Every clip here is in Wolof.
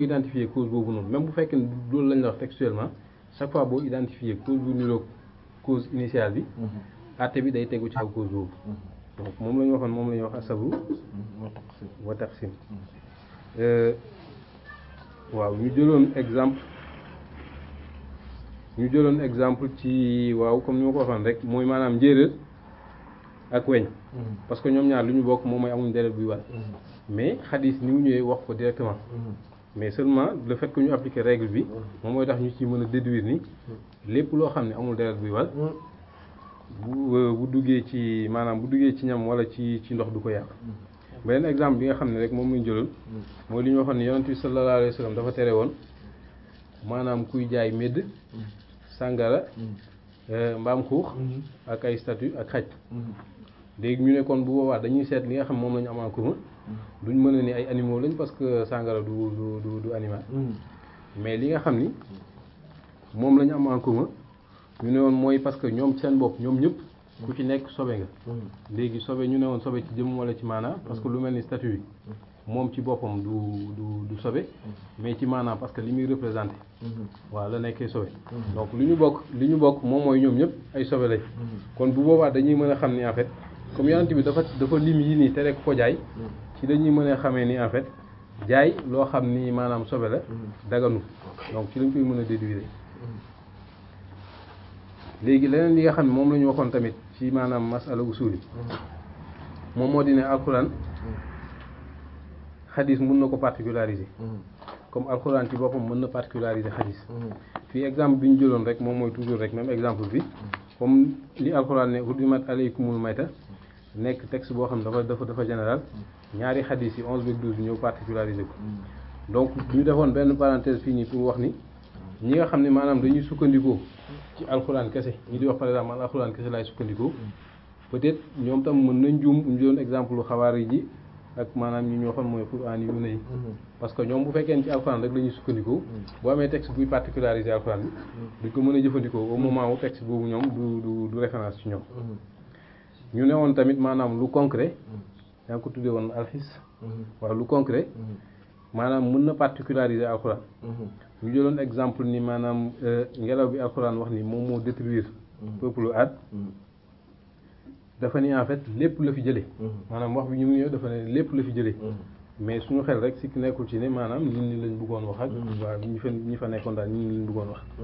identifier cause boobu noonu même bu fekkee ne loolu lañ la wax textuellement chaque fois boo identifier cause bu niroog cause initiale bi àtte bi day tegu ci kaw cause boobu donc moom la ñu waxoon moom la ñuy wax asabru wa taqsim waaw ñu jëloon exemple ñu jëloon exemple ci waaw comme ni ma ko waxoon rek mooy maanaam njéeréer ak weñ parce que ñoom ñaar lu ñu bokk moom mooy amuñ deret buy wal mais xadis ni mu ñëwee wax ko directement mais seulement le fait que ñu appliquer règle bi moom mooy tax ñu ci mën a déduire ni lépp loo xam ne amul deret buy wal bu bu duggee ci maanaam bu duggee ci ñam wala ci ci ndox du ko yàq beneen exemple bi nga xam ne rek moom lañ jëloon mooy li ñu waxoon ne yonent bi sallallahu alayhi wa sallam dafa tere woon maanaam kuy jaay médd sàngara mbaam xuux ak ay statut ak xaj léegi ñu ne kon bu boobaa dañuy seet li nga xam moom la ñu am en commun duñ mën a ni ay animaux lañ parce que sàngara du du du du animal mais li nga xam ni moom la ñu am en commun ñu ne woon mooy parce que ñoom seen bopp ñoom ñëpp ku ci nekk sobe nga léegi sobe ñu ne woon sobe ci jëm wala ci maanaa parce que lu mel ni statut bi moom ci boppam du du du sobe mais ci maanaam parce que li muy représenté waaw la nekkee sobe donc li ñu bokk li ñu bokk moom mooy ñoom ñëpp ay sobe lañ kon bu boobaa dañuy mën a xam ni en fait comme yonent bi dafa dafa lim yi nii tere ko jaay ci dañuy mën a xamee ni en fait jaay loo xam ni maanaam sobe la daganu donc ci lañ koy mën a déduire léegi leneen li nga xam ne moom la ñu waxoon tamit ci maanaam masala usul yi moom moo di ne alxuraan xadis mën na ko particulariser comme alxuraan ci boppam mën na particulariser xadis fii exemple bi ñu jëloon rek moom mooy toujours rek même exemple bi comme li alxuraan ne hurrimat alaykumul mayta nekk texte boo xam ne dafa dafa dafa général ñaari xadis yi onze beeg douze bi ñëw particulariser ko donc ñu defoon benn parenthèse fii nii pour wax ni ñi nga xam ne maanaam dañuy sukkandikoo ci alxuraan kese ñi di wax par exemple man alxuraan kese laay sukkandikoo peut-être ñoom tam mën nañ juum ñu jëloon exemple lu xawaari ji ak maanaam ñi ñu waxoon mooy quraan yu ne yi parce que ñoom bu fekkee ne ci alxuraan rek la ñuy sukkandikoo boo amee texte buy particulariser alxuraan bi duñ ko mën a jëfandikoo au moment où texte boobu ñoom du du du référence ci ñoom ñu ne woon tamit maanaam lu concret yaa ngi ko tuddee woon alxis waaw lu concret maanaam mën na particulariser alxuraan ñu jëloon exemple ni maanaam ngelaw bi alxuraan wax ni moom moo détruire peuple Ad dafa ni en fait lépp la fi jëlee maanaam wax bi ñu ngi ñëw dafa ne lépp la fi jëlee mais suñu xel rek sikk nekkul ci ne maanaam nit ñi lañ bëggoon wax ak waaw ñi fa ñi fa nekkoon daal nit ñi lañ bëggoon wax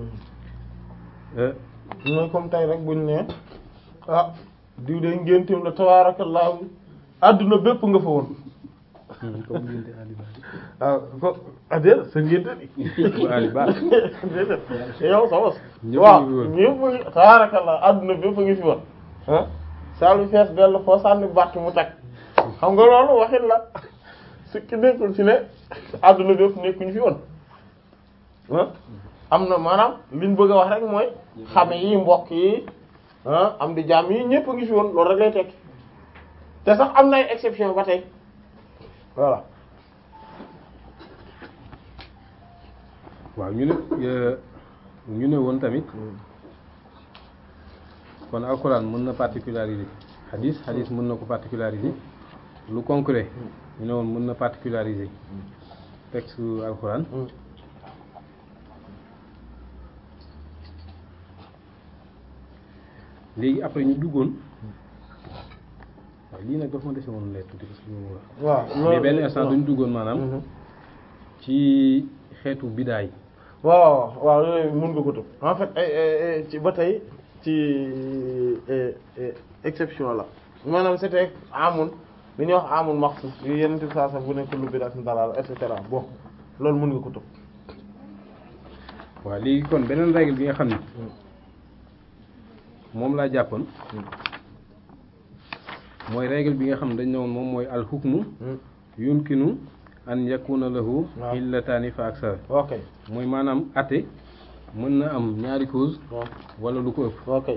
mooy comme tey rek buñ ne ah diw de ngénteem la tabaarakallaahu àdduna bépp nga fa woon comme ngénte Ali Ba waaw ko adéer sa ngénte bu Ali Ba déedéet yow sa bos Ñëpp waaw a ngi fi woon. ñëpp a ngi tabaarakallaahu àdduna bépp a ngi fi woon ah saalu fees dell foo sànni bàtt mu tag xam nga loolu waxin la su ki nekkul ci ne àdduna bépp nekkuñu fi woon ah am na maanaam liñ bëgg a wax rek mooy xame yi mbokk yi ah am di jàmm yi ñëpp a ngi fi woon loolu rek lay tekki te sax am na ay exception ba tey voilà waaw ñu ne ñu ne woon tamit kon alxuraan mën na particulariser xadis xadis mën na ko particulariser lu concret ñu ne woon mën na particulariser texte alxuraan léegi après ñu duggoon waaw lii nag dafa ma dese woon leer tuuti parce que ñu wax waaw mais benn instant dañu duggoon maanaam ci xeetu bidaa yi waaw waaw yooyu mën nga ko tëb en fait ay ay ci ba tey ci eh, eh, exception la maanaam c'était amul li ñuy wax amul maxsus yu yenn ti saa sax bu nekk lu bidaa dalal et cetera bon loolu mën nga ko tëb waaw léegi kon beneen règle bi nga xam ne moom laa jàppoon mooy règle bi nga xam ne dañ ne woon moom mooy al hukmu yumkinu an yakuna lahu waaw. illataani fa aksara ok mooy maanaam atte mën na am ñaari cause waaw wala lu ko ëpp ok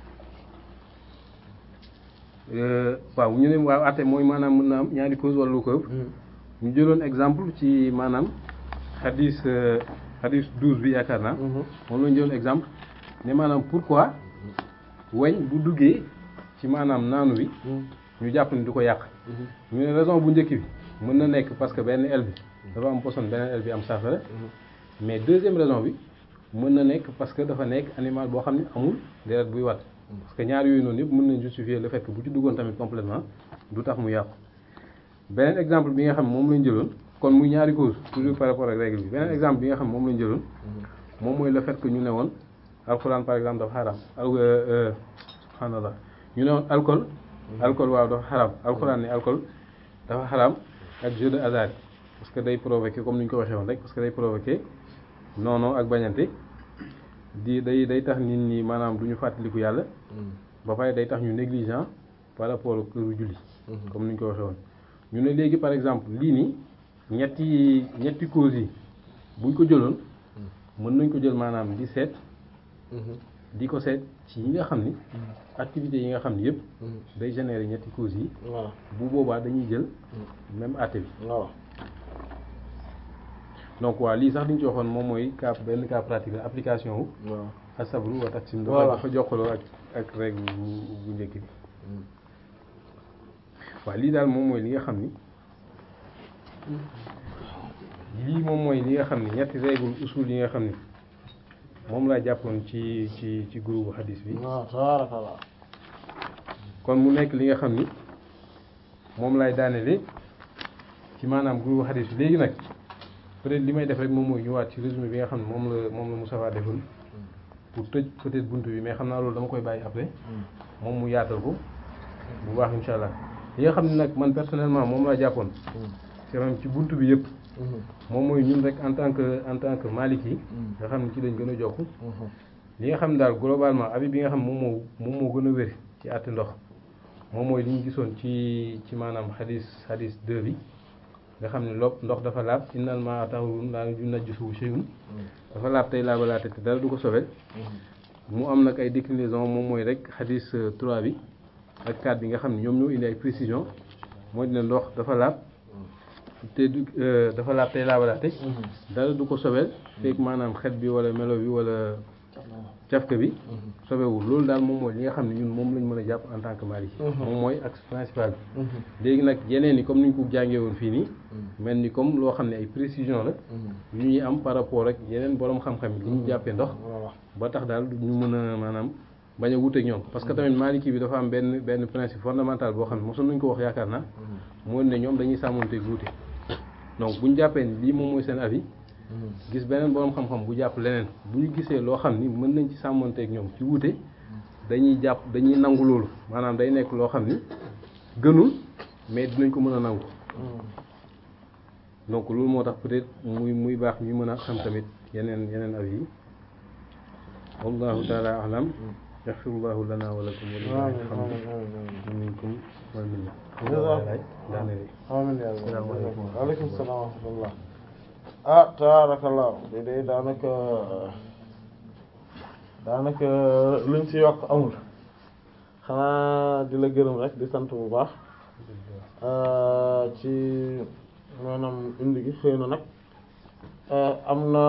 Euh, waaw ñu ne waaw atte mooy maanaam mën na am ñaari cause wala lu ko ëpp ñu jëloon exemple ci maanaam xadis euh, xadis douze bi yaakaar naa moom la ñu jëloon exemple ne maanaam pourquoi weñ bu duggee ci maanaam naanu wi ñu jàpp ni du ko yàq ñu ne raison bu njëkk bi mën na nekk parce que benn aile bi dafa am poson beneen aile bi am saafara mais deuxième raison bi mën na nekk parce que dafa nekk animal boo xam ne amul deret buy wat parce que ñaar yooyu noonu yëpp mën nañ justifier le fait que bu ci duggoon tamit complètement du tax mu yàqu beneen exemple bi nga xam moom lañ jëloon kon muy ñaari cause toujours par rapport ak règle bi beneen exemple bi nga xam moom lañ jëloon moom mooy le fait que ñu ne woon alxuraan par exemple dafa xaram al subhanallah ñu ne woon alcool alcool waaw dafa xaram alxuraan ne alcool dafa xaram ak jeu de hasard parce que day provoquer comme ni ñu ko waxee woon rek parce que day provoquer noonu ak bañante di day day tax nit ñi maanaam du ñu fàttaliku yàlla ba pare day tax ñu négligent par rapport ak këru julli comme ni ñu ko waxee woon ñu ne léegi par exemple lii nii ñetti ñetti causes yi buñ ko jëloon mën nañ ko jël maanaam di seet di ko seet ci yi nga xam ni activités yi nga xam ni yëpp day générer ñetti causes yi voilà bu boobaa dañuy jël même àtte bi voilà donc waa lii sax li ñu ci waxoon moom mooy cas benn cas pratique la application wu waaw asabru wa taqsim dafa Voilà. dafa jokkaloo ak ak règle bu bu njëkk bi waaw lii daal moom mooy li nga xam ni lii moom mooy li nga xam ni ñetti règle usul yi nga xam ni moom laa jàppoon ci ci ci groupe hadis bi waaw tabaarakallah kon mu nekk li nga xam ni moom laay daanele ci maanaam groupe hadis bi léegi nag peut-être li may def rek moom mooy ñëwaat ci résumé bi nga xam ne moom la moom la Moustapha defoon pour tëj peut-être buntu bi mais xam naa loolu dama koy bàyyi après moom mu yaatal ko bu baax insha allah li nga xam ne nag man personnellement moom laa jàppoon c'est même ci buntu bi yëpp moom mooy ñun rek en tant que en tant que Maliki yi nga xam ne ci lañ gën a jokk li nga xam ne daal globalement avis bi nga xam moom moo moom moo gën a wér ci àtte ndox moom mooy li ñu gisoon ci ci maanaam xadis xadis 2 bi nga xam ne lopp ndox dafa laab innal maa tahurun laa yunajjisuhu shay'un dafa laab tey laabalaate te dara du ko sobel mu am nag ay déclinaison moom mooy rek xadis 3 bi ak 4 bi nga xam ne ñoom ñoo indi ay précision mooy ne ndox dafa laab te du euh, dafa laab tey laabalaate dara du ko sobel fekk maanaam xet bi wala melo bi wala cafka bi sobewul loolu daal moom mooy li nga xam ne ñun moom lañ mën a jàpp en tant que Maliki moom mooy axe principal bi léegi nag yeneen ni comme ni ñu ko jàngee woon fii nii mel ni comme loo xam ne ay précision la yu ñuy am par rapport ak yeneen borom xam-xam yi li ñu jàppee ndox voilà ba tax daal ñu mën a maanaam bañ a wuteeg ñoom parce que tamit Maliki bi dafa am benn benn principe fondamental boo xam ne mosoon nañu ko wax yaakaar naa mooy ne ñoom dañuy sàmmonteeg wuute donc bu ñu jàppee ni lii moom mooy seen avis gis beneen borom xam-xam bu jàpp leneen bu ñu gisee loo xam ni mën nañ ci sàmmonteeg ñoom ci wuute dañuy jàpp dañuy nangu loolu maanaam day nekk loo xam ni gënul mais dinañ ko mën a nangu donc loolu moo tax peut-être muy muy baax ñu mën a xam tamit yeneen yeneen avis yi wallahu taala alam yaxfirullahu lana wa lakum wa lillahi alhamdu minkum wal minna daaneel amiin yaa Salaamaaleykum. rabbi waaleykum salaam wa rahmatullah ah tabaarakallah bi day daanaka daanaka luñ ci yokk amul xanaa di la gërëm rek di sant bu baax ci maanaam indi gi xëy na nag am na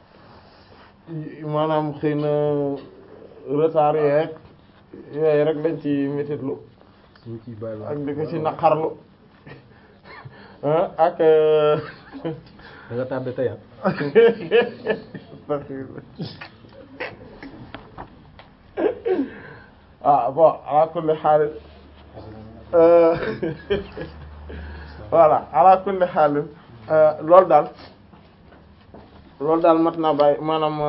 maanaam xëy na retard yeeg yooyu rek lañ ci métitlu ñu ciy bàyyi ak di ko ci naqarlu ah ak da nga tardé tey ah. ah bon ala kulli xaal voilà ala kulli xaal loolu daal loolu daal mat naa bàyyi maanaam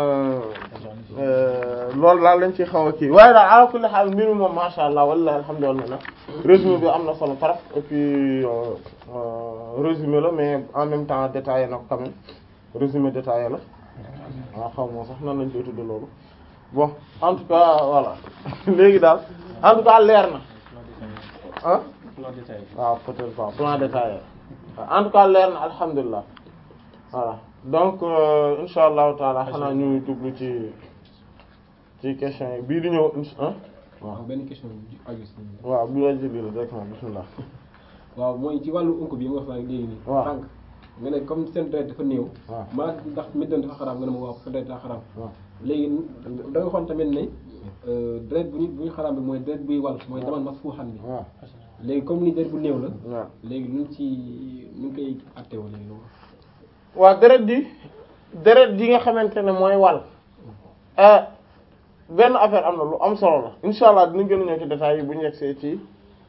loolu daal lañ ci xaw a kii waaye daal ala kulli xaal mbir mi moom masha Allah wallahi alhamdulillah résumé bi am na solo trop et puis euh, euh, résumé la mais en même temps détaillé na ko quand même résumé détaillé la waaw xaw ma sax nan lañ koy tudde loolu bon en tout cas voilà léegi daal en tout cas leer na ah waaw peut-être pas plan détaillé waaw en tout cas leer na alhamdulilah voilà donc euh, insha allahu taala xanaa ñu jublu ci ci question yi bii di ñëw ins ah waaw benn question bu aju si waaw bi la jëli la directement bismillah waaw mooy ci wàllu unko bi nga wax léegi nii waaw. tànk nga ne comme seen deret dafa néew waaw. maa ndax méddan dafa xaraam nga ne ma waaw seen deret dafa xaraam waaw léegi da nga xoon tamit ne euh, deret bu ñu bu ñu xaraam bi mooy deret buy wal mooy daman mas fuuxan bi waaw léegi comme ni deret bu néew la waaw léegi luñ ci ñu ngi koy attewoo léegi loolu waa deret di deret di nga xamante ne mooy wàll benn affaire am na lu am solo la insha allah dinañ gën a ñëw ci détails yi bu ñu yegsee ci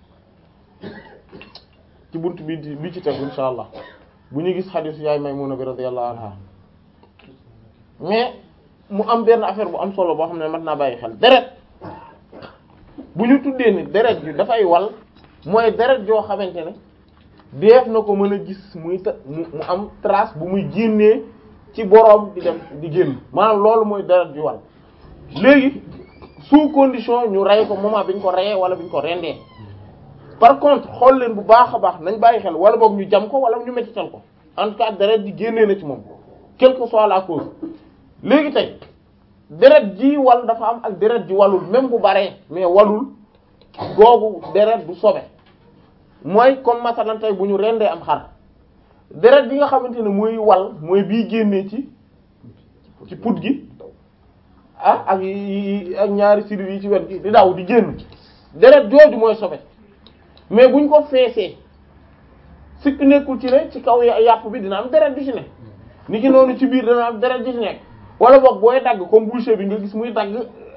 ci bunt bi di bi ci tegu insha allah bu ñu gis xadiis yaay Maymuna bi radiyallahu anha mais mu am benn affaire bu am solo boo xam ne mat naa bàyyi xel deret bu ñu tuddee ni deret ji dafay wal mooy deret joo xamante ne def na ko mën a gis muy ta mu mu am trace bu muy génnee ci boroom di dem di génn maanaam loolu mooy deret ju wal léegi sous condition ñu rey ko moment bi ñu ko reyee wala bi ñu ko rendee par contre xool leen bu baax a baax nañ bàyyi xel wala boog ñu jam ko wala ñu mettital ko en tout cas deret ji génnee na ci moom quelle que soit la cause léegi tey deret ji wal dafa am ak deret ji walul même bu baree mais walul googu deret du sobe mooy comme masalan tey bu ñu rendee am xar deret bi nga xamante ne mooy wal mooy bii génnee ci ci put gi ah ak yi ak ñaari sidit yi ci wet gi di daw di génn deret jooju mooy sobe mais buñ ko feesee sikk nekkul ci ne ci kaw yàpp bi dina am deret du ci ne ni ki noonu ci biir dina am deret du ci nekk wala boog booy dagg comme boucher bi nga gis muy dagg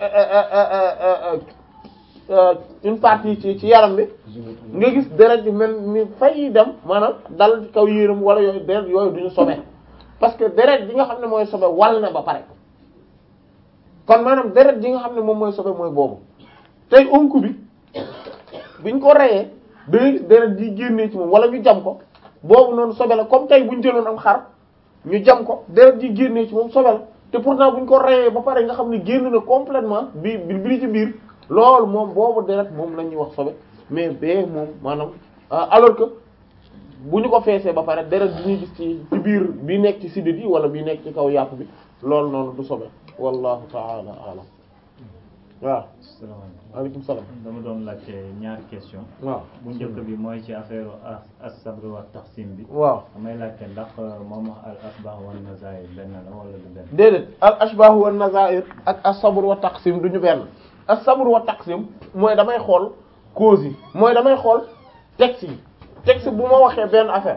une partie ci ci yaram bi nga gis deret yu mel ni fay dem maanaam dal ci kaw yéram wala yooyu deret yooyu duñu sobe parce que deret ji nga xam ne mooy sobe wal na ba pare kon maanaam deret ji nga xam ne moom mooy sobe mooy boobu tey onku bi biñ ko reyee da ngay gis deret ji génnee ci moom wala ñu jam ko boobu noonu sobe la comme tey buñ jëloon am xar ñu jam ko deret ji génnee ci moom sobe la te pourtant buñ ko reyee ba pare nga xam ne génn na complètement bi bi bi ci biir loolu moom boobu deret moom la ñuy wax sobe mais bee moom maanaam alors que bu ñu ko feesee ba pare deret bi ñuy gis ci ci biir bi nekk ci sidit yi wala bi nekk ci kaw yàpp bi loolu noonu du sobe wallahu ta'ala a'lam waaw salaamaaleykum aleykum salaam dama doon laajte ñaari question waaw bu njëkk bi mooy ci affaire as-sabr wa taqsim bi waaw damay laajte ndax moom wax al asbah wa nazair benn la wala du benn déedéet al ashbah wa nazair ak as-sabr wa taqsim duñu benn as-sabr wa taqsim mooy damay xool cause yi mooy damay xool texte yi texte bu ma waxee benn affaire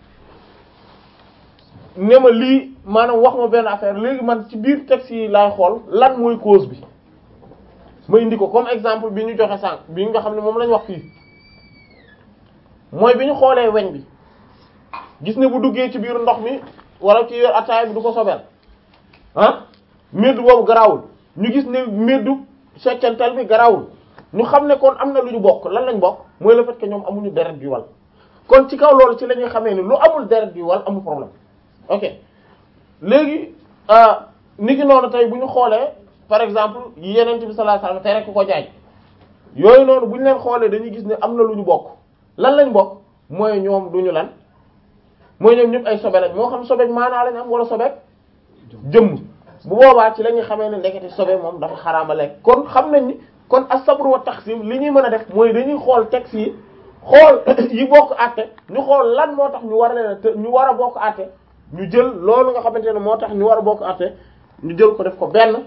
ne ma lii maanaam wax ma benn affaire léegi man ci biir texte yi laay xool lan mooy cause bi ma indi ko comme exemple bi ñu joxe sànq bi nga xam ne moom lañ wax fii mooy bi ñu xoolee weñ bi gis ne bu duggee ci biir ndox mi wala ci yor ataay bi du ko sobeel ah meddu boobu garawul ñu gis ne meddu seccantal bi garawul ñu xam ne kon am na lu ñu bokk lan lañ bokk mooy le fait que ñoom amuñu deret bi wal kon ci kaw loolu ci la ñuy xamee ni lu amul deret bi wal amul problème ok léegi ni ki noonu tey bu ñu xoolee par exemple yi yeneen bi sallallahu alayhi wasallam te rek ko jaay yooyu noonu bu ñu leen xoolee dañuy gis ne am na lu ñu bokk lan lañ bokk mooy ñoom duñu lan mooy ñoom ñëpp ay sobe lañ moo xam sobeek maanaa lañ am wala sobeek jëmm bu boobaa ci la ñuy xamee ne ndekete sobe moom dafa xaraama lekk kon xam nañ ni kon as-sabr wa taqsim li ñuy mën a def mooy dañuy xool texte yi xool yi bokk àtte ñu xool lan moo tax ñu war leen a ñu war a bokk àtte ñu jël loolu nga xamante ne moo tax ñu war a bokk àtte ñu jël ko def ko benn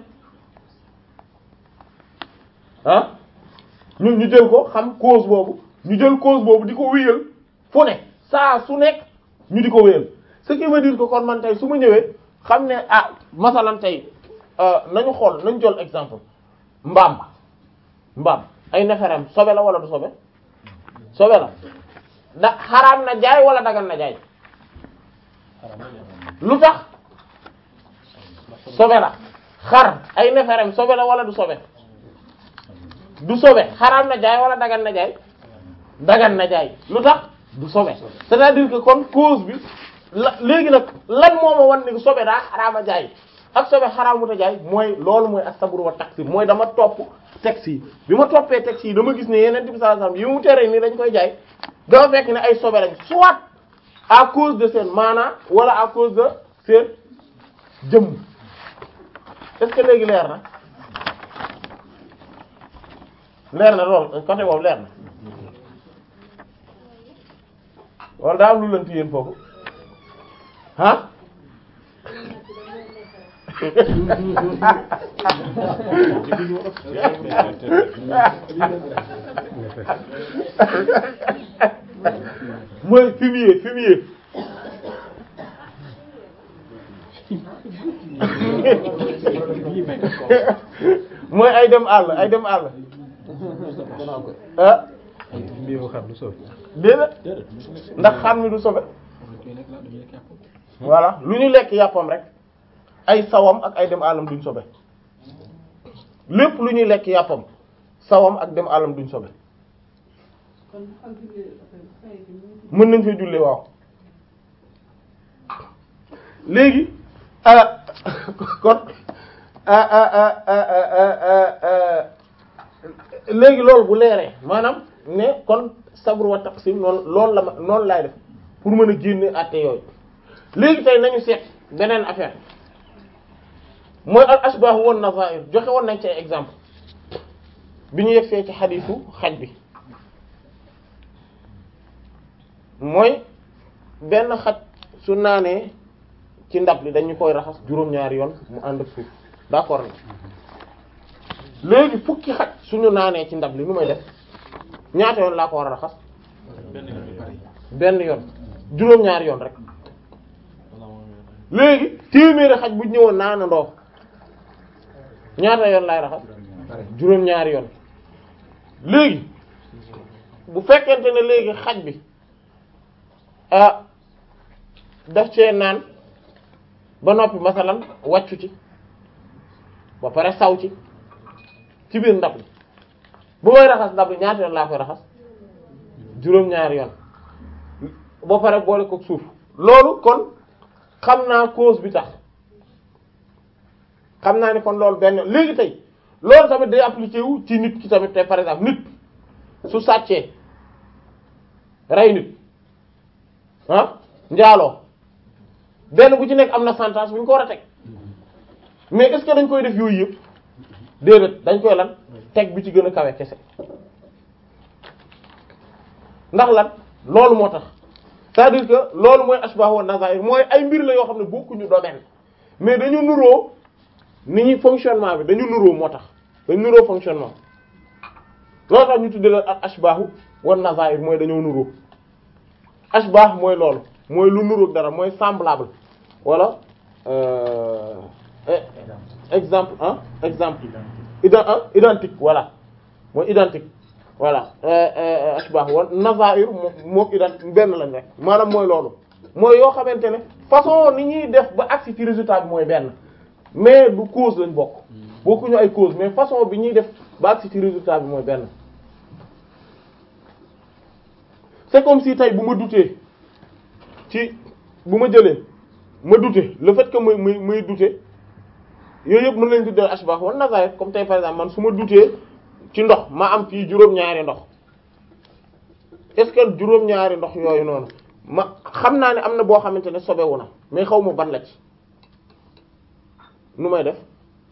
ah ñun ñu jël ko xam cause boobu ñu jël cause boobu di ko wéyal fu ne saa su nekk ñu di ko wéyal ce qui veut dire que kon man tey su ma ñëwee xam ne ah masalan tey nañu xool nañu jël exemple mbaam mbaam ay neferem sobe la wala du sobe sobe la da xaraam na jaay wala dagan na jaay lu tax sobe la xar ay neferem sobe la wala du sobe du sobe xaraam na jaay wala dagan na jaay dagan na jaay lu tax du sobe c'est-à-dire que kon cause bi la léegi nag lan moo ma wan ni sobe daa xaraama jaay ak sobe xaraamuta jaay mooy loolu mooy as-sabr wa taqsim mooy dama topp texte yi bi ma toppee texte yi dama gis ne yeneen bi sallallahu alayhi wasallam yi mu tere nii dañ koy jaay dama fekk ne ay sobe lañ soit à cause de seen maanaa wala à cause de seen jëmm est-ce que léegi leer na leer na lool côté boobu leer na wala daa am lu lënt yéen foofu ah mooy fumier fumier mooy ay dem àll ay dem àll ah mbiru xar du sobe déedéet ndax xar mi du sobe voilà lu ñu lekk yàppam rek ay sawam ak ay dem àllam duñ sobe lépp lu ñuy lekk yàppam sawam ak dem àllam duñ sobe mën nañ fay jullee waaw léegi ah kon ah ah ah ah ah léegi loolu bu leeree maanaam ne kon sabru wa taqsim noonu loolu la ma noonu laay def pour mën a génne àtte yooyu léegi tey nañu seet beneen affaire mooy al ashbah wan nazair joxe woon nañ ci ay exemple bi ñu yegsee ci xadiisu xaj bi mooy benn xaj su naanee ci ndab li dañu koy raxas juróom-ñaari yoon mu ànd ak suuf d'accord na léegi fukki xaj suñu naanee ci ndab li nu may def ñaata yoon laa ko war a raxas benn yoon juróom-ñaari yoon rek léegi téeméeri xaj bu ñëwoon naana ndoo ñaata yoon laay raxas juróom-ñaari yoon léegi bu fekkente ne léegi xaj bi ah daf cee naan ba noppi masalan wàccu ci ba pare saw ci ci biir ndab li bu may raxas ndab li ñaata yoon laa koy raxas juróom-ñaari yoon ba pare boole ko suuf loolu kon xam naa cause bi tax xam naa ni kon loolu benn léegi tey loolu tamit day appliqué wu ci nit ki tamit tey par exemple nit su sàccee rey nit ah njaaloo benn bu ci nekk am na sentence bu ñu ko war a teg mais est-ce que dañ koy def yooyu yëpp déedéet dañ koy lan teg bi ci gën a kawe kese ndax lan loolu moo tax c'est-à-dire que loolu mooy ashbah wa nazair mooy ay mbir la yoo xam ne bokkuñu domaine mais dañu nuroo ni ñuy fonctionnement bi dañu nuroo moo tax dañu nuroo fonctionnement loolu tax ñu tuddee la ashbahu wa nazair mooy dañoo nuroo ashbah mooy loolu mooy lu nuroog dara mooy semblable wala euh, exemple ah exemple iden identique voilà mooy identique voilà ashbah wa nazair moo moo identique benn lañ rek maanaam mooy loolu mooy yoo xamante ne façon ni ñuy def ba agsi ci résultat bi mooy benn mais du cause lañ bokk bokkuñu ay cause mais façon bi ñuy def ba agsi ci résultat bi mooy benn c'est comme si tey bu ma dutee ci bu ma jëlee ma dute le fait que muy muy muy dute yooyu yëpp mën nañ tuddee ashbah wa nazair comme tey par exemple man su ma dutee ci ndox ma am fii juróom-ñaari ndox est-ce que juróom-ñaari ndox yooyu noonu ma xam naa ne am na boo xamante ne sobewu na mais xaw ma ban la ci nu may def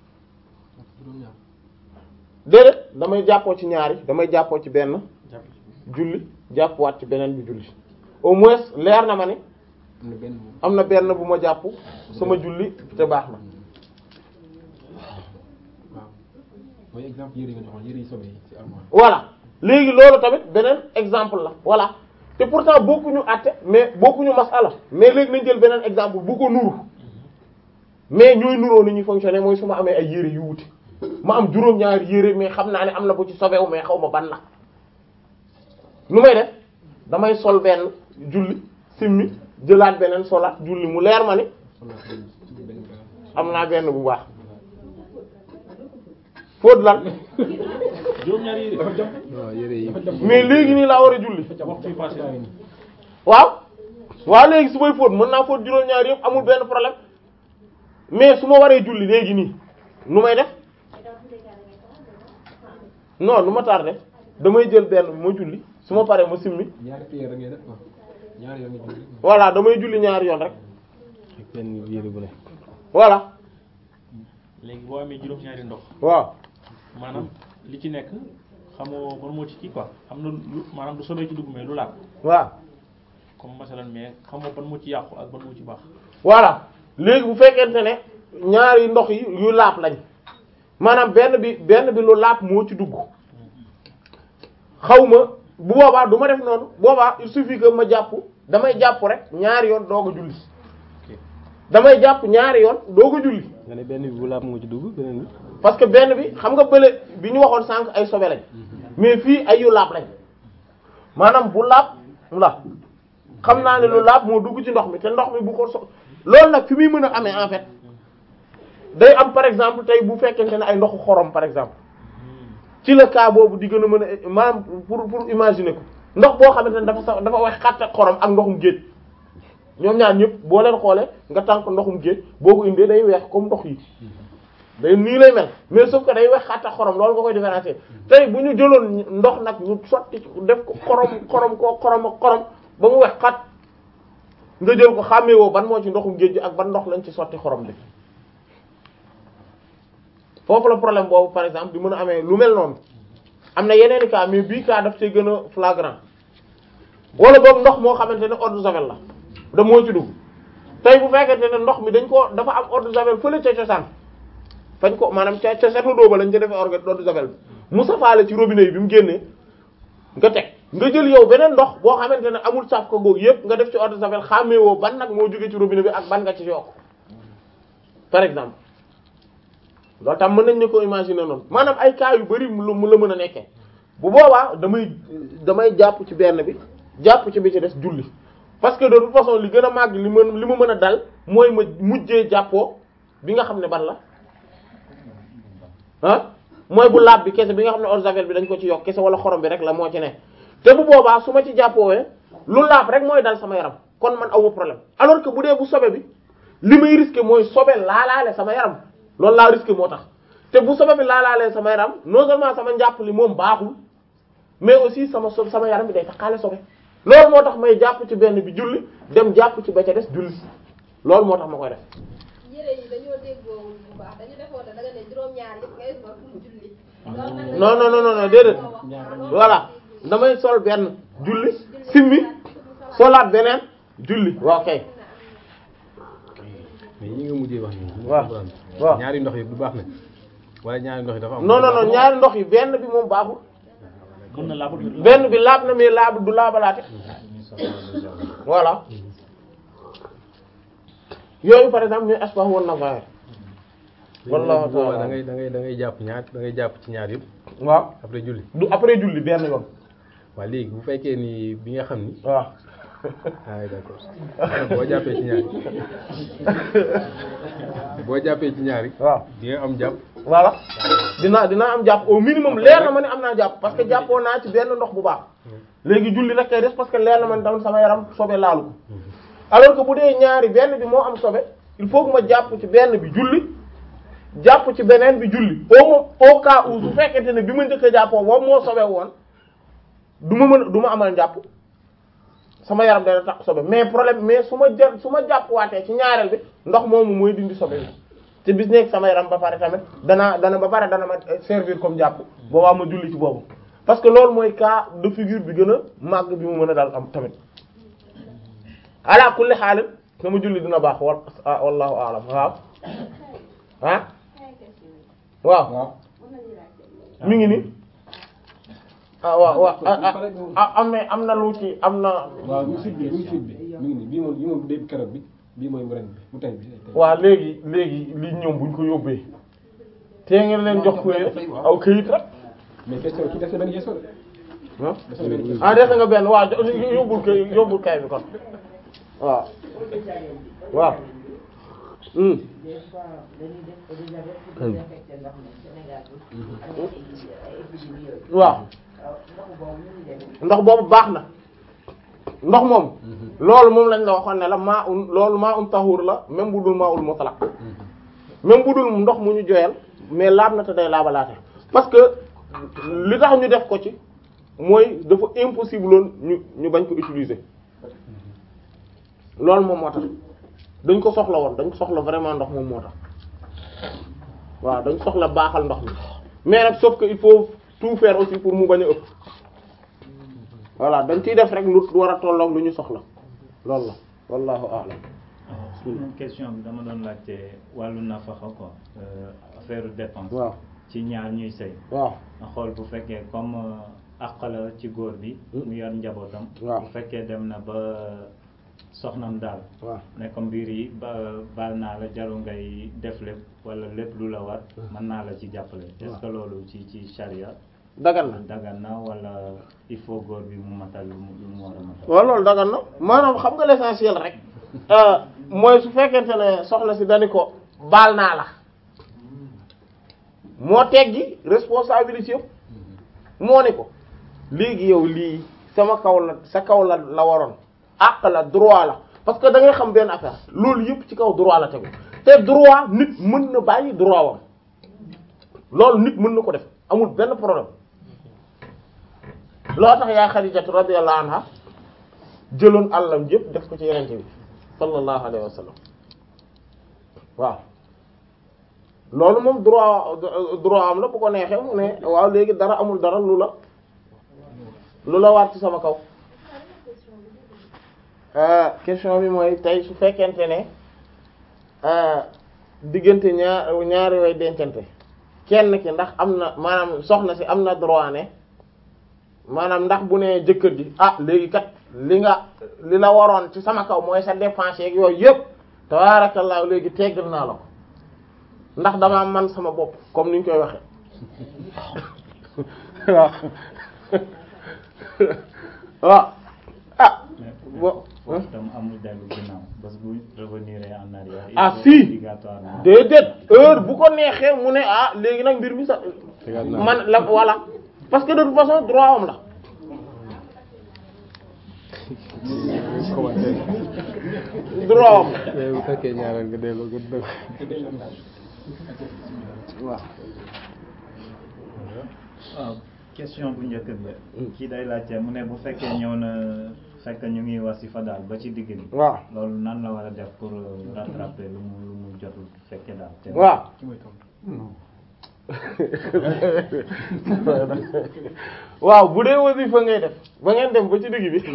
déedéet damay jàppoo ci ñaari damay jàppoo ci benn julli jàppuwaat ci beneen bi julli au moins leer na ma ne am na benn bu ma jàpp sama julli te baax na waaw mooy exemple yëre yi nga joxoon yëre yi sobe yi ci armoire voilà léegi loolu tamit beneen exemple la voilà te pourtant bokkuñu àtte mais bokkuñu masala mais léegi nañ jël beneen exemple bu ko nuru mais ñooy nuroo ni ñuy fonctionner mooy su ma amee ay yére yu wuti ma am juróom-ñaari yére mais xam naa ne am na bu ci sobewu mais xaw ma ban la nu may def damay sol benn julli simmi jëlaat beneen solaat julli mu leer ma ni am naa benn bu baax fóot lan juróom-ñaari yére waaw yére yi mais léegi nii laa war a julli waxtu yu passé waaw waaw léegi su may fóot mën naa fóot juróom-ñaari yëpp amul benn problème mais su ma waree julli léegi nii nu may def non nu ma tardé damay jël benn ma julli su ma paree ma simmi ñaari prière da ngay def quoi ñaari yoon nga julli voilà damay julli ñaari yoon rek ak benn yére bu ne voilà léegi boo amee juróom-ñaari ndox waaw maanaam li ci nekk xamoo ban moo ci kii quoi am na lu maanaam du sobee ci dugg mais lu laab waaw comme masalan mais xamoo ban moo ci yàqu ak ban moo ci baax voilà léegi bu fekkente ne ñaari ndox yi yu laap lañ maanaam benn bi benn bi lu laap moo ci dugg xaw ma bu boobaa du ma def noonu boobaa il suffit que ma jàpp damay jàpp rek ñaari yoon doog a julli damay jàpp ñaari yoon doo ko julli nga ne benn bi bu laab moo ci dugg beneen bi parce que benn bi xam nga bële bi ñu waxoon sànq ay sobe lañ mais fii ay yu laab lañ maanaam bu laab la xam naa ne lu laab moo dugg ci ndox mi te ndox mi bu ko so loolu nag fi muy mën a amee en fait day am par exemple tey bu fekkente ne ay ndoxu xorom par exemple ci le cas boobu di gën a mën a maanaam pour pour imaginer ko ndox boo xamante ne dafa sax dafa wax xàtt ak xorom ak ndoxum géej ñoom ñaar ñëpp boo leen xoolee nga tànk ndoxum géej boo ko indee day weex comme ndox yi day nii lay mel mais sauf que day weex xàtt ak xorom loolu nga koy différencier tey bu ñu jëloon ndox nag ñu sotti ci def ko xorom xorom koo xorom ak xorom ba mu weex xat nga jël ko xàmmee woo ban moo ci ndoxum géej gi ak ban ndox lañ ci sotti xorom bi foofu la problème boobu par exemple di mën a amee lu mel noonu am na yeneen i cas mais bii cas daf cee gën a flagrant wala boobu ndox moo xamante ne eau de javel la da moo ci dugg tey bu fekkente ne ndox mi dañ ko dafa am eau de javel fële ca cosaan fañ ko maanaam ca ca setu dóoba lañ ca defee orga eau de javel bi mu safaale ci robinet yi bi mu génnee nga teg nga jël yow beneen ndox boo xamante ne amul saf ko googu yëpp nga def ci eau de javel xàmmee woo ban nag moo jóge ci robinet bi ak ban nga ci yokk par exemple loolu tam mën nañ ne ko imaginer noonu maanaam ay cas yu bari mu mu la mën a nekkee bu boobaa damay damay jàpp ci benn bi jàpp ci bi ci des julli parce que de toute façon li gën a màgg li mën li ma mën a dal mooy ma mujjee jàppoo bi nga xam ne ban la ah mooy bu laab bi kese bi nga xam ne eau de javel bi dañ ko ci yokk kese wala xorom bi rek la moo ci ne te bu boobaa su ma ci jàppoowee lu laab rek mooy dal sama yaram kon man awma problème alors que bu dee bu sobe bi li may risqué mooy sobe laalaale sama yaram loolu laa risqué moo tax te bu sobe bi laalaalee sama yaram non seulement sama njàpp li moom baaxul mais aussi sama so sama yaram bi day taxaale sobe loolu moo tax may jàpp ci benn bi julli dem jàpp ci ba ca des julli loolu moo tax ma koy def yére yi dañoo déggoowul bu baax dañu defoon ne da nga ne juróom-ñaar yëpp ngay sol pour julli. loolu nag non non non non déedéet voilà damay sol benn julli simmi solaat beneen julli waaw kay mais yi nga mujjee wax nii. waaw waaw ñaari ndox yi du baax na wala ñaari ndox yi dafa am. non non non ñaari ndox yi benn bi moom baaxul mën na laabut benn bi laab na mais laab du laabalaate voilà yooyu par exemple ñooy asbah wan nazair wallahu boobaa ta'ala da ngay da ngay da ngay jàpp ñaar da ngay jàpp ci ñaar yëpp waaw après julli du après julli benn yoon waaw léegi bu fekkee ni bi nga xam ni waaw ah d'accord boo jàppee ci ñaari boo jàppee ci ñaari waaw di nga am jàpp voilà dinaa dinaa am jàpp au minimum leer na ma ne am naa jàpp parce que jàppoo naa ci benn ndox bu baax léegi julli rek kay des parce que leer na ma ne tamit sama yaram sobe laalu ko alors que bu dee ñaari benn bi moo am sobe il faut que ma jàpp ci benn bi julli jàpp ci beneen bi julli au mo au cas où su fekkente ne bi ma njëkk a jàppoo boobu moo sobe woon du ma mën du ma amal jàpp sama yaram dana tax sobe mais problème mais su ma jël su ma jàppwaatee ci ñaareel bi ndox moomu mooy dindi sobe bi te bis nekk sama yaram ba pare tamit dana dana ba pare dana ma servir comme jàpp boobaa ma julli ci boobu parce que loolu mooy cas de figure bi gën a màgg bi mu mën a daal am tamit ala kulli xaalin sama julli dina baax wal wallahu a'lam waaw ah waaw waaw mi ngi ni ah waaw waaw ah ah am na am na lu ci am na waaw mu fit bi mu fit bi mi ngi nii bii moom bii moom déeb keroog bi bii mooy mu ren bi mu tey bi waaw léegi léegi li ñoom buñ ko yóbbee te ngeen leen jox ko aw këyit rek mais question ki def na benn question de ah def na benn question ah def nga benn waaw yóbbul kay yóbbul kay bi kon waaw waaw hmm des fois dañuy def eau de javel pour désinfecter ndox mi Sénégal bi am na ay épidémie yooyu waaw waaw ndox boobu ñu ngi demee ndox boobu baax na ndox moom loolu moom lañ la waxoon ne la maa un loolu maa un tahur la même bu dul maa ul mutlaq même bu dul ndox mu ñu joyal mais laab na te day laabalaate parce que li tax ñu def ko ci mooy dafa impossible loon ñu ñu bañ ko utiliser loolu moom moo tax dañ ko soxla woon dañ ko soxla vraiment ndox moom moo tax waaw dañ soxla baaxal ndox mi mais nag sauf que il faut tout faire aussi pour mu bañ a ëpp voilà dañ ciy def rek lu war a tolloog lu ñu soxla loolu la wallahu a'lam une question bi dama doon laajte wàllu nafaxa quoi affaire dépense waaw ci ñaar ñuy sëy waaw nga xool bu fekkee comme àq la ci góor bi mu yor njabootam waaw. bu fekkee dem na ba soxnam daal waaw ne ko mbir yi ba baal naa la jaru ngay def lépp wala lépp lu la war mën naa la ci jàppale est-ce que loolu ci ci charia dagan na dagan na wala il faut góor bi mu matal lu mu lu mu war a matal waaw loolu dagan na maanaam xam nga l'essentiel rek mooy su fekkente ne soxna si dani ko baal naa la moo teggi responsabilité yëpp moo ni ko léegi yow lii sama kaw la sa kaw la la waroon àq la droit la parce que da ngay xam benn affaire loolu yëpp ci kaw droit la tegu te droit nit mën na bàyyi droit wam loolu nit mën na ko def amul benn problème loo tax yaa Xadijatu radiyallahu anha jëloon àllam yëpp def ko ci yenente bi sallallahu alayhi wa sallam waaw loolu moom droit droit am la bu ko neexee mu ne waaw léegi dara amul dara lu la lu la war ci sama kaw question bi mooy tey su fekkente ne diggante ñaar ñaari way dencante kenn ki ndax am na maanaam soxna si am na droit ne maanaam ndax bu ne jëkkër ji ah léegi kat li nga li la waroon ci sama kaw mooy sa dépense yeeg yooyu yëpp tabaarakallaa léegi teggal naa la ko ndax dama man sama bopp comme ni ñu koy waxe waaw waaw ah bo tam amul dellu ginnaaw bés bu revenir en arrière il ah faut si obligatoirement déedéet heure bu ko neexee mu ne ah léegi nag mbir mi sax Tegaat naa man la voilà parce que de toute façon droit am la commentaire droit am la mais bu fekkee ñaareel nga delloo nga dëgg waaw waaw question bu njëkk bi kii day laajte mu ne bu fekkee ñëw na fekk ñu ngi wasifa daal ba ci digg bi waaw loolu nan la war a def pour euh, rattraper lu mu lu mu jotul fekke daal te waaw waaw bu dee wasifa ngay def ba ngeen dem ba ci digg bi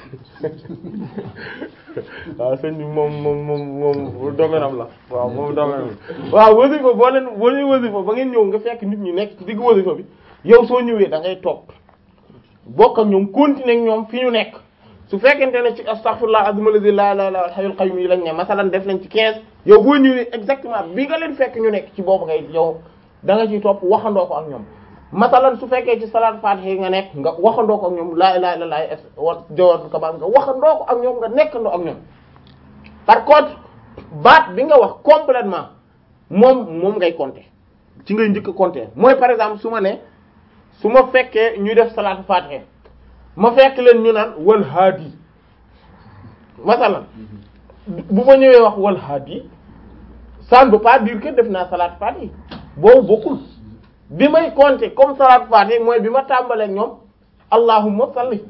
waaw sëñ bi moom moom moom moom domaine am la waaw moom domaine am la waaw wasifa boo leen boo ñuy wasifa ba ngeen ñëw nga fekk nit ñi nekk ci digg wasifa bi yow soo ñëwee da ngay toog bokk ak ñoom continuer ak ñoom fi ñu nekk su fekkente ne ci astaghfirullah azim alladhi la ilaha illa al hayyul qayyum yi lañ ne masalan def nañ ci 15 yow boo ñëwee exactement bi nga leen fekk ñu nekk ci boobu ngay yow da nga ciy topp waxandoo ko ak ñoom masalan su fekkee ci salaat fatiha nga nekk nga waxandoo ko ak ñoom la ilaha illa allah wa jawatu kamal nga waxandoo ko ak ñoom nga nekkandoo ak ñoom par contre baat bi nga wax complètement moom moom ngay compter ci ngay njëkk a compter mooy par exemple su ma ne su ma fekkee ñuy def salaatu fatiha ma fekk leen ñu naan wal haadi masalan bu ma ñëwee wax wal haadi ça ne veut pas dire que def naa salaatu fatiha boobu bokkul bi may compter comme salaatu fatiha mooy bi ma tàmbalee ak ñoom allahumma salli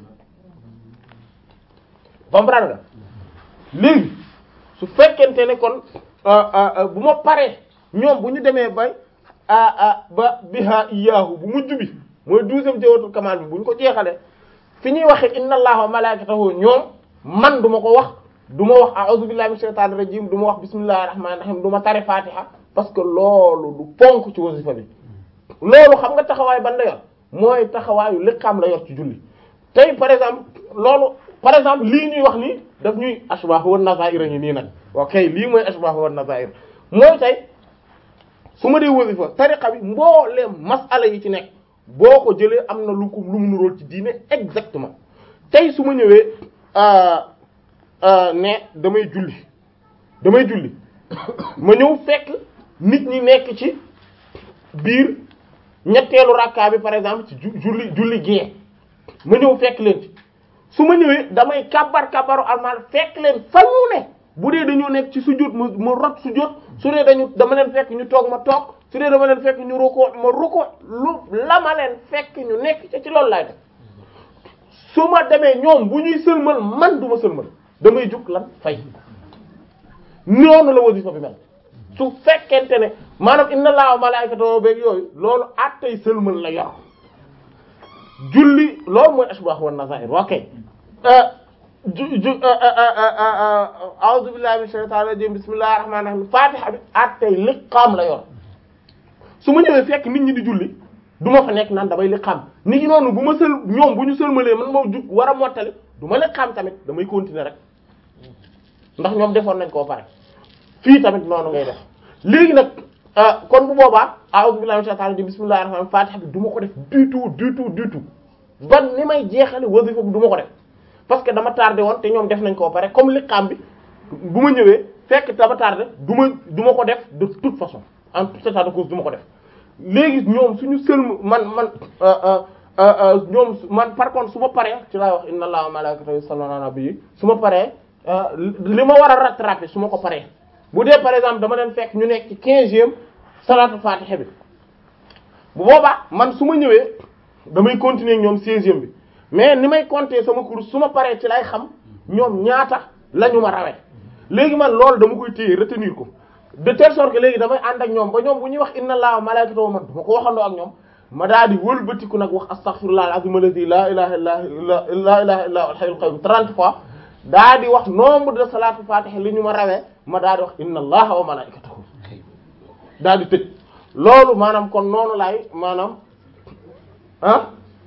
comprendre nga léegi su fekkente ne kon bu ma paree ñoom bu ñu demee bay a ba biha iyaahu bu mujj bi mooy douzième jawatu kamal bi bu ñu ko jeexalee fi ñuy waxee inna allaha wa malaikatahu ñoom man du ma ko wax du ma wax a'udhu billahi minash shaitanir rajim du ma wax bismillahir rahmanir rahim du ma tari fatiha parce que loolu du ponk ci wasifa bi loolu xam nga taxawaay ban la yor mooy taxawaayu liqaam la yor ci julli tey par exemple loolu par exemple lii ñuy wax nii daf ñuy ashbah wan nazair ngi nii nag ok lii mooy ashbah wan nazair mooy tey su ma dee wasifa tariqa bi mbooleem masala yi ci nekk boo ko jëlee am na lu ko lu mu nuróol ci diine exactement tey su ma ñëwee ne damay julli damay julli ma ñëw fekk nit ñi nekk ci biir ñetteelu rakkaa bi par exemple ci ju- julli julli gée ma ñëw fekk leen ci su ma ñëwee damay kabar kabaru almaan fekk leen fa ñu ne bu dee dañoo nekk ci sujjóot ma ma rot sujjóot su dee dañu dama leen fekk ñu toog ma toog su dee dama leen fekk ñu rukkoo ma rukkoo lu la ma leen fekk ñu nekk ca ci loolu laay def su ma demee ñoom bu ñuy sëlmal man du ma sëlmal damay jug lan fay noonu la wasifa bi mel su fekkente ne maanaam inna allaha wa malaikatahu beeg yooyu loolu attay sëlmal la yor julli loolu mooy ashbah wan nazair ok ju ju a'udhu billahi minash shaitanir rajim bismillahir rahmanir rahim fatiha bi attay liqaam la yor su ma ñëwee fekk nit ñi di julli du ma fa nekk naan damay liqaam nit ñi noonu bu ma sël ñoom bu ñu sëlmalee man moo jug war a mottali du ma liqaam tamit damay continuer rek ndax ñoom defoon nañ koo pare fii tamit noonu ngay def léegi nag ah, kon bu boobaa a'udhu billahi minash shaitanir rajim bismillahir rahmanir rahim fatiha bi du ma ko def du tout du tout du tout ban ni may jeexale wasifa bi du ma ko def parce que dama tardé woon te ñoom def nañ koo pare comme liqaam bi bu ma ñëwee fekk dama tardé du ma du ma ko def de toute façon en tout état de cause du ma ko def léegi ñoom suñu sëlm man man euh, euh, euh, euh, ñoom su- man par contre su ma paree ci laay wax inna allaha wa malaikatahu yusalluna ala nabi su ma paree euh, li ma war a rattraper su ma ko paree bu dee par exemple dama leen fekk ñu nekk ci quinzième salatu fatiha bi bu boobaa man su ma ñëwee damay continuer ak ñoom seizième bi mais ni may compter sama cours su ma paree ci lay xam ñoom ñaata la ñu ma rawee léegi man loolu dama koy téye retenir ko de telle sorte que léegi damay ànd ak ñoom ba ñoom bu ñuy wax inna allaha wa malaikatahu man dama ko waxandoo ak ñoom ma daal di wëlbatiku nag wax astaghfirullah al-azim alladhi la ilaha illa illa la ilaha illa huwal hayyul qayyum 30 fois daa di wax nombre de salatu fatiha li ñu ma rawee ma daal di wax inna allaha wa malaikatahu daal di tëj loolu maanaam kon noonu laay maanaam ah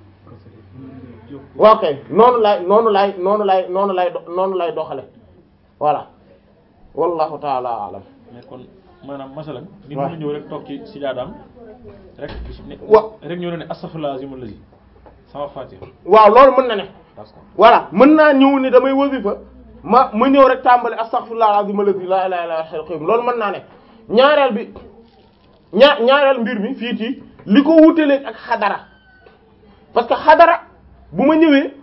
waaw kay noonu laay noonu laay noonu laay noonu laay do- noonu laay doxale voilà wallahu taala alam mais kon maanaam masalan nit waaw. mën na ñëw rek toog ci sijaadaam rek ne Wa- rek ñëw ne astaghfirullah azim allazi sama fatiha waaw loolu mën na ne d'accord voilà mën naa ñëw ni damay wasifa ma ma ñëw rek tàmbali astaghfirullah alazim alladhi la ilaha illa huwal qayyum loolu mën naa ne ñaareel bi ñaa ñaareel mbir mi fii ci li ko wutaleeg ak xadara parce que xadara bu ma ñëwee